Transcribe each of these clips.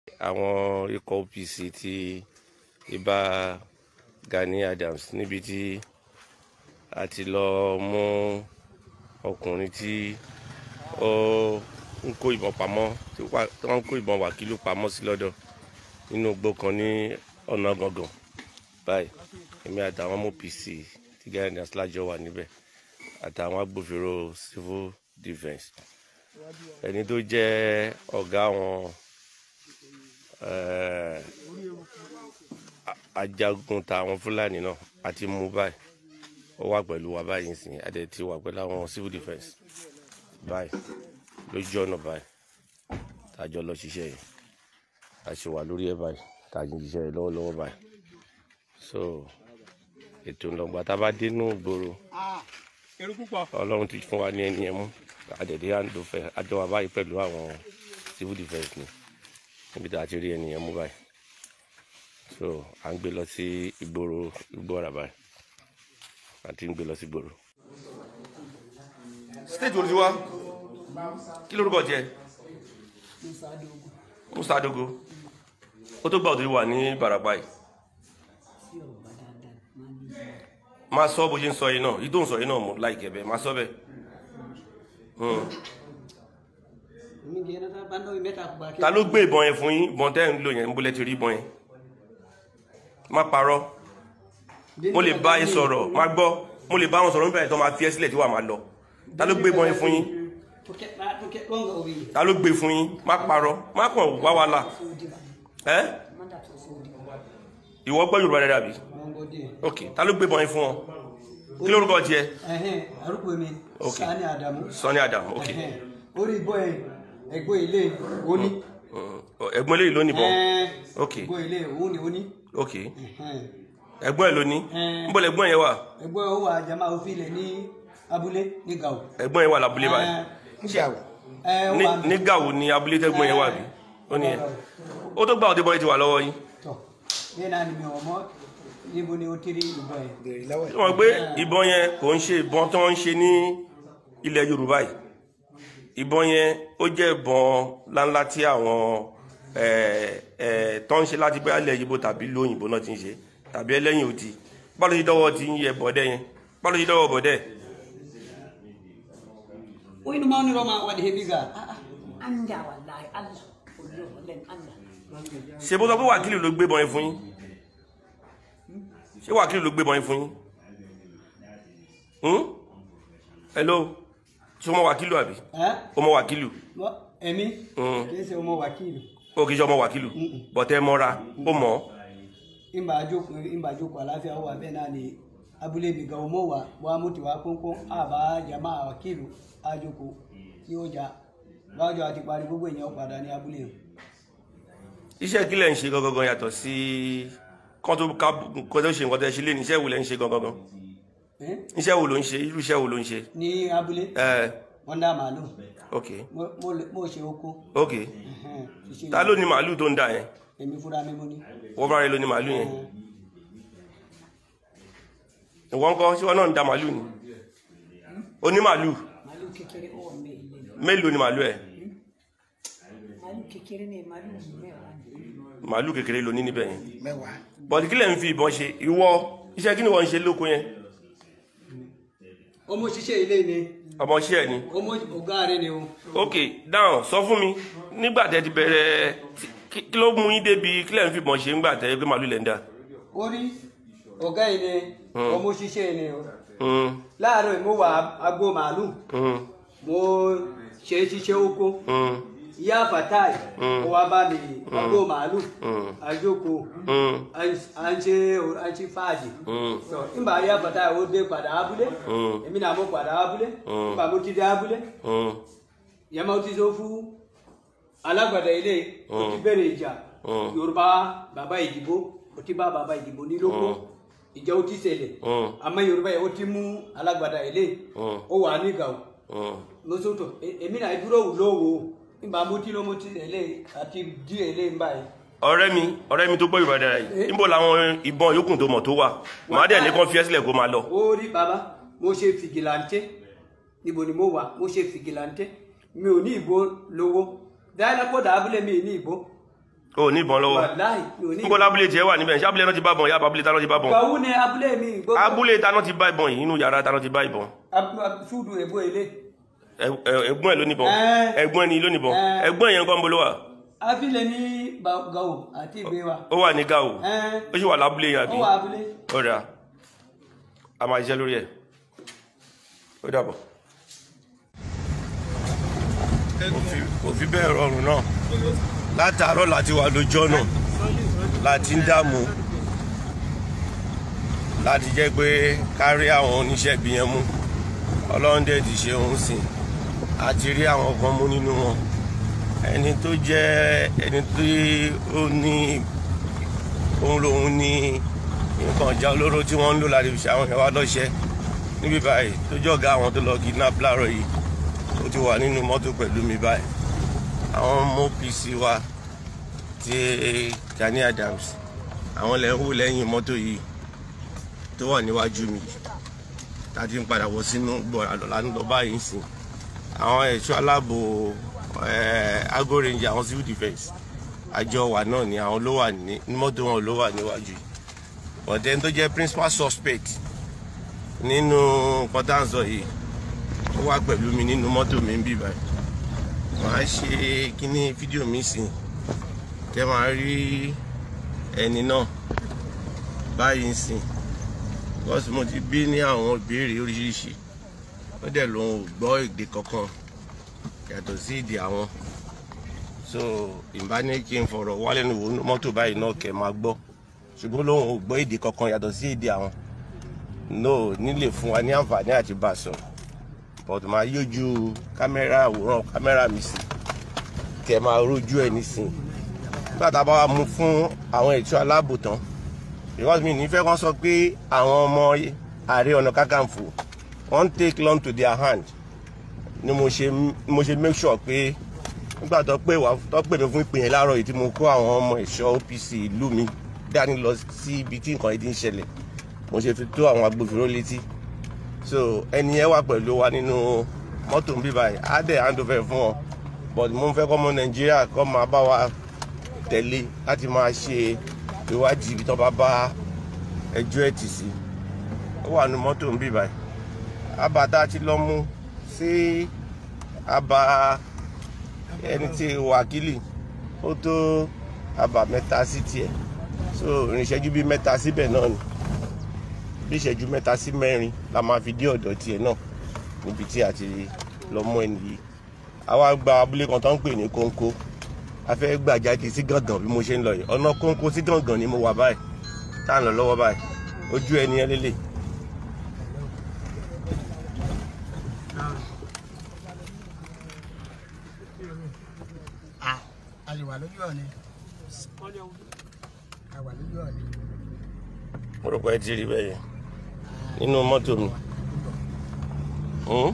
àwọn ikọ̀ OPC ti ibà Gani Adams níbi tí a ti lọ mú ọkùnrin tí ó ń kó ìbọn pamọ́ tí wọ́n ń kó ìbọn wàkílù pamọ́ sí lọ́dọ̀ nínú igbó kan ní ọ̀nà gangan báyìí èmi àtàwọn OPC tí Gani Adams lájọ wà níbẹ̀ àtàwọn agbófinró civil defence ẹni tó jẹ́ ọ̀gá àwọn eh, a- ajagun tàwọn fúlàní náà àti mú báyìí ó wà pẹ̀lú wa báyìí nsìn adé ti wà pẹ̀lú àwọn civil defence báyìí lójú ọ̀nà báyìí tàjọ lọ ṣiṣẹ́ yìí a ṣe wà lórí ẹ̀ báyìí tàjọ ṣiṣẹ́ yìí lọ́wọ́lọ́wọ́ báyìí so ètò ìlọgbà tá a bá dénú ìgboro èrò púpọ̀. ọlọ́run ti fún wa ní ẹni ẹmú àdẹ̀dẹ̀ àǹdọ̀fẹ́ àjọ wa báyìí pẹ̀lú àwọn civil defence ni níbi tá a ti rí ẹni ẹmú báyìí so à ń gbé lọ sí ìgboro ìgbóra báyìí àti ń gbé lọ sí ìgboro. state olùsíwá kí lórúkọ jẹ musa adogo ó tó gbà òtún wà ní barapa yìí máa sọ bó ṣe ń sọ yìí náà yìí tó ń sọ yìí náà mo láìkẹ bẹ́ẹ̀ máa sọ bẹ́ẹ̀. Hmm. ta ló gbé ìbọn yẹn fún yín ìbọn tẹ́ ń lò yẹn ń bólẹ́ ti rí ìbọn yẹn má parọ́ mo lè bá yín sọ̀rọ̀ má gbọ́ mo lè bá wọn sọ̀rọ̀ nípa ẹ̀ tó máa fi ẹ́ sílẹ̀ tí wàá máa lọ ta ló gbé ìbọn yẹn fún yín ta ló gbé fún yín má parọ́ má kàn wá wa la ẹ́ ìwọ gbọ́ Yorùbá rẹ̀ dàbí ok ta ló gbé ìbọn yẹn fún wọn kí lórúkọ tiẹ̀ arúgbó mi Ok. Sani Adamu Sani Adam ok Ẹhẹ́n. orí ìbọn ẹ ẹgbẹ́ ilé òní Hmm. ẹ̀gbọ́n eléyìí ló ní ìbọn ok ẹgbẹ́ ilé òun ni òní ok ẹ̀gbọ́n ẹ̀ ló ní Ẹn. níbo lẹ̀gbọ́n yẹn wà ẹgbẹ́ ó wà jama òfin ilẹ̀ ní abúlé ní Gao ẹ̀gbọ́n yẹn wà lábúlé báyìí ẹ ó ní wà ní gàwó ní abúlé tẹ́gbọ́n yẹn wà bí ó ní ẹ ó tó gbà òde bọ́ yẹn ti wà lọ́wọ́ yín tọ yẹn náà ni mi ò mọ níbo ni ó ti rí ìbọn ẹ tí wọ́n gbé ìbọn yẹn kò ń ṣe ìbọn tí wọ́n ń ṣe ní ilẹ̀ Yorùbá yìí ìbọn yẹn ó jẹ́ ìbọn ńláńlá tí àwọn ẹ̀ ẹ̀ tó ń ṣe láti bóyá ilẹ̀ Yíbò tàbí lóyìnbó náà ti ń ṣe tàbí ẹlẹ́yìn òdì báwo ló ṣe dọ́wọ́ ti ń yẹ bọ̀dẹ́ yẹn báwo ló ṣe dọ́wọ́ bọ̀dẹ́ oyin ma ni roma wadi hebiga anda wallahi allah kullu wallan allah ṣe bó sọ pé wákìlì ló gbé ìbọn yẹn fún yín ṣé wákìlì ló gbé ìbọn yẹn fún yín Hmm? hello ṣé o mọ wákìlù àbí ẹ o mọ wákìlù mọ èmi Mm. kì í ṣe ọmọ wákìlì o kì í ṣe ọmọ wákìlù bọ̀tẹ́ mọ́ra ó mọ̀ ọ́ ìgbà àjòkò ìgbà àjòkò àláfíà wà bẹ́ẹ̀ náà ni abúlé mi gan ọmọ wa wà mú tiwa pọ́npọ́n àbá jama wákìlì àjòkò tí ó jà bájọ àti parí gbogbo èèyàn padà ní abúlé yẹn. iṣẹ́ kí lẹ̀ ń ṣe gangan yàtọ̀ sí kán tó ká kó tó ṣe nǹkan tẹ́ ṣe lé ní iṣẹ́ wo lẹ̀ ń ṣe gangan Ẹ́? iṣẹ́ wo ló ń ṣe irú iṣẹ́ wo ló ń ṣe ní abúlé ẹ wọ́n dá màálù ok Mo- mo lè- mo ṣe oko ok Ẹhẹ́n, ṣiṣẹ́ ta ló ní màálù tó ń dà yẹn èmi fúnra mi mo ní. wọ́n bá rẹ ló ní màálù yẹn ìwọ ńkọ́ ṣé wọn náà ń da màálù ni ó ní màálù malu kékeré ó wà mẹ ilé mélòó ni màálù ẹ malu kékeré ni malu mẹ́wàá ni màálù kékeré ló ní níbẹ̀ yẹn bọ̀dì kí lẹ̀ ń fi ìbọn ṣe ìwọ iṣẹ́ kí ni wọ́n ń ṣe lóko yẹn ọmọ ṣiṣẹ́ ilé ni ọmọ iṣẹ́ ẹ̀ ni ọmọ ọ̀gá rẹ ni o. ok dáhùn sọ fún mi nígbà tẹ́ ti bẹ̀rẹ̀ tí- kí kí ló mú yín débi kí lẹ̀ ń fi ìbọn ṣe ńgbà tẹ́ pé màálù lẹ̀ ń dà orí ọ̀gá yìí ni ọmọ ṣiṣẹ́ ni o. Hmm, láàárọ̀ mo wà agbo màálù hmm, mo ṣe ṣiṣẹ́ oko hmm, ìyá fatai ó wá bá mi agbo màálù Mm. àjòkò hmm, à ń ṣe à ń ṣe fàájì. hmm, Sọ, nígbà ìyá fatai ó dé padà abúlé Mm. èmi náà mo padà abúlé Mm. nígbà mo ti dé abúlé hmm, ìyá máa ti sọ fún alágbàdá ilé ó ti bẹ̀rẹ̀ ìjà Mm. yorùbá bàbá ìdìbò ó ti bá bàbá ìdìbò ní lóko ìjà ó ti ṣẹlẹ̀ Mm. àmọ́ yorùbá yìí ó ti mú alágbàdá ilé Mm. ó wà ní gàù hmm. lóṣooṣù èmi náà dúró wù lówó nígbà mo ti ló mo ti ẹlẹ́ àti dí ẹlẹ́ ń báyìí. ọ̀rẹ́ mi ọ̀rẹ́ mi tó gbọ́ Yorùbá dára yìí níbo làwọn ìbọn yòókù tó mọ̀ tó wà màá dẹ̀ ní kàn fi ẹ́ sílẹ̀ kó máa lọ ó rí bàbá mo ṣe fìgìláńtẹ́ níbo ni mo wà mo ṣe fìgìláńtẹ́ mi ò ní ìbò lówó dáadáa kó dà abúlé mi ní ìbò o ní ìbọn lọ́wọ́ wàláì mi ò ní níbo lábúlé tiẹ̀ wà níbẹ̀ ṣé abúlé náà ti bá ìbọn yá abúlé táná ti bá ìbọn gbàwú ni abúlé mi gbogbo abúlé táná ti bá ìbọn yìí inú yàrá táná ti bá ìbọn Ab- ab- ṣúdù èbó ilé Ẹ- ẹ- ẹ̀gbọ́n ẹ̀ ló níbọn Ẹ́. ẹ̀gbọ́n ẹ̀ ni ló níbọn Ẹ́. ẹ̀gbọ́n yẹn nǹkan bolo wa afilẹ ní Ba- gàwó àti ìgbé wa ó wà ní gao Ẹ́, ó sì wà lábúlé yẹn ó àbí wà abúlé ọ̀dà a máa ṣiṣẹ́ lórí ẹ̀ ó dàbọ̀. Kò fi- kò fi bẹ́ẹ̀ rọrùn náà látàárọ̀ láti wà lójú ọ̀nà láti ń dààmú láti jẹ́ pé kárí àwọn oníṣẹ́ ibi yẹn mú ọlọ́run dẹ̀ ti ṣe òun sìn àti rí àwọn kan mú nínú wọn ẹni tó jẹ́ ẹni tí ó ní òun lòun ní nǹkan ìjà olóró tí wọ́n ń lò láti fi ṣe àwọn ìyàwó lọ́ṣẹ́ níbí báyìí tó jọ̀gá àwọn tó lọ kidnap láàárọ̀ yìí ó ti wà nínú mọ́tò pẹ̀lú mi báyìí àwọn ọmọ OPC wa ti Gani Adams àwọn lẹ́ ń wò lẹ́yìn mọ́tò yìí tó wà níwájú mi tá a ti ń padà wọ sínú gbọ̀ràn lọ́la ń lọ báyìí sìn àwọn ẹ̀ṣọ́ aláàbò Ago Ranger àwọn civil defence àjọ wa náà ni àwọn ló wà ní ní mọ́tò wọn ló wà níwájú yìí ọ̀dẹ́ni tó jẹ́ principal suspect nínú kọ́tàǹsọ yìí ó wà pẹ̀lú mi nínú mọ́tò mi ń bì báyìí màá ṣe kíní fídíò mi sìn tẹ́ máa rí ẹni náà báyìí ń sìn because mo ti bí ní àwọn ìbéèrè oríṣiríṣi ó dẹ̀ lòun ò gbọ́ èdè kankan yàtọ̀ sí èdè àwọn so ìbá ní kí n fọ̀rọ̀ wálé ní wo mọ́tò báyìí náà kẹ́ máa gbọ́ ṣùgbọ́n lòun ò gbọ́ èdè kankan yàtọ̀ sí èdè àwọn no nílè fún wa ní àǹfààní àti bá a sọ̀rọ̀ but máa yójú kámẹ́rà àwòrán kámẹ́rà mi sí kẹ́ máa rójú ẹ̀ nísìn nígbà tá a bá wa mú fún àwọn ẹ̀ṣọ́ aláàbò tán because mi nífẹ̀ẹ́ kan sọ pé àwọn ọmọ ààrẹ ọ̀nà kákàǹfò wọ́n take long to their hand ni mo ṣe mo ṣe make sure pé nígbà tó pè wá tó pè mí fún ìpè yẹn láàárọ̀ yìí tí mo kó àwọn ọmọ ẹ̀ṣọ́ OPC ìlú mi dání lọ sí ibi tí nǹkan yìí ti ń ṣẹlẹ̀ mo ṣe fi tó àwọn agbófinró létí so ẹni yẹn wà pẹ̀lú wa nínú mọ́tò ń bí báyìí á dẹ̀ hand over fún wọn but mo ń fẹ́ kọ́ ọmọ Nàìjíríà kọ́ máa bá wa tẹ̀lé láti máa ṣe ìwádìí ibi tó bá bá ẹjọ́ ẹ̀ tì sí ó wà nínú mọ́tò ń bí báyìí abata ti lọ mú sí aba ẹni tí wákìlì ó tó aba mẹ́ta sí tiẹ̀ so ìrìnsẹ́jú bíi mẹ́ta síbẹ̀ náà ni bí ìṣẹ́jú mẹ́ta sí mẹ́rin la máa fi dé ọ̀dọ̀ tiẹ̀ náà níbi tí a ti lọ mú ẹni yìí àwa gba abúlé kan tó ń pè ní kóńkó a fẹ́ gbà jáde sí gàngàn bí mo ṣe ń lọ yìí ọ̀nà kóńkó sí gàngàn ni mo wà báyìí tá à ń lọ lọ́wọ́ báyìí ojú ẹni ẹ lélẹ̀ a lè wà lójú ọ̀ni a wà lójú ọ̀ni mo rò pé ẹ ti rí bẹ́ẹ̀ yẹn nínú mọ́tò mi. Hmm?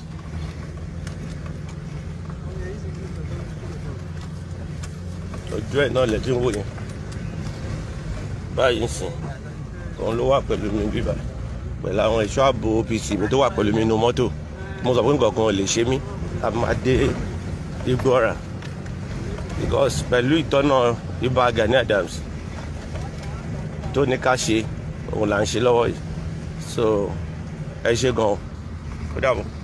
ojú ẹ̀ náà lẹ́tí ń wò yẹn báyìí ń sìn òun ló wà pẹ̀lú mi bíbá pẹ̀lú àwọn ẹ̀ṣọ́ ààbò OPC mi tó wà pẹ̀lú mi nínú mọ́tò mo sọ pé nǹkan kan ò lè ṣe mí a máa dé Igbóọrà because pẹ̀lú ìtọ́nà ibà Gani Adams tó ní ká ṣe òun là ń ṣe lọ́wọ́ yìí so ẹ ṣe gan-an ó dàbọ̀.